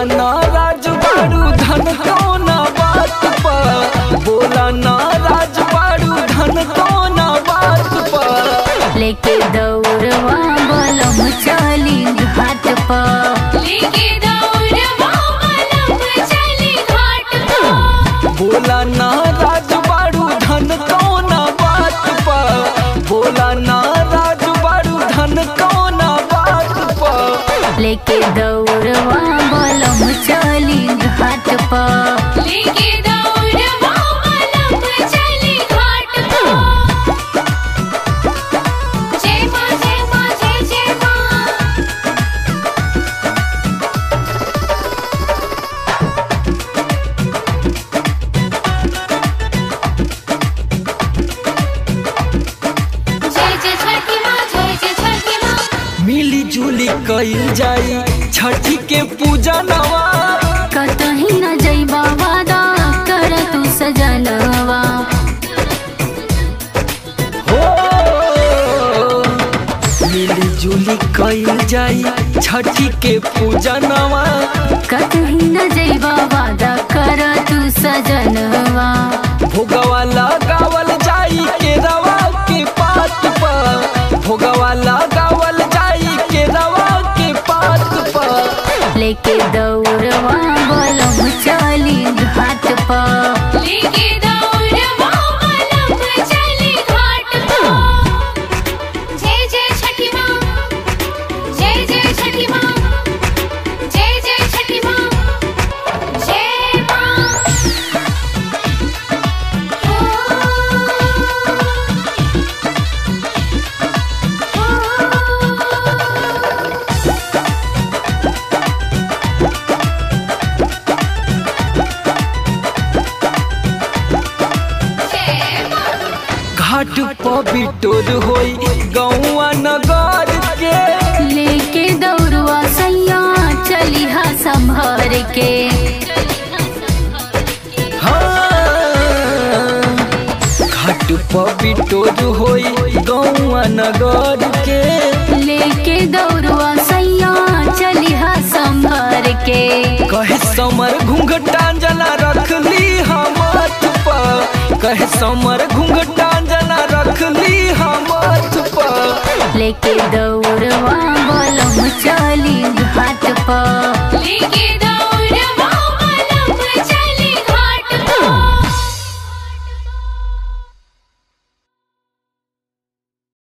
ना राज बाड़ू धन कौना बात पर बोला ना राज बाड़ू धन कौना बात पर लेके दौड़वा बलम चली घाट पर लेके दौड़वा बलम चली घाट पर बोला ना राज बाड़ू धन कौना बात पर बोला ना राज बाड़ू धन कौना बात पर लेके दौड़वा बलम चली घाट पर लेके दौड़वा बलम चली घाट पर जय मां जय मां जय जय मां जय जय छठी मां जय जय छठी मां मिली जुली कईल जाई छठी के पूजा नवा कतही न जइबा वादा कर तू सजनवा हो मिली जुली कईल जाई छठी के पूजा नवा कतही न जइबा वादा कर तू सजनवा भोगवा लगावल जाई के रवा के पात पर भोगवा लगावल जाई के रवा के पात पर लेके दौड़वा बलम चली घाट पर लेके दौड़वा बलम चली घाट पर जय जय छठी मां जय जय छठी मां जय जय छठी मां जय मां जय मां घाट पर बिटोर होई गौआ नगर के लेके दौड़वा सैया चली हा संभर के हाँ। घाट पर बिटोर होई गौआ नगर के लेके दौड़वा सैया चली हा संभर के कहे समर घूंघटा जना रख ली हमत पर कहे समर घूंघटा जना रख ली हमत पर लेके दौड़वा बलम चली घाट पर लेके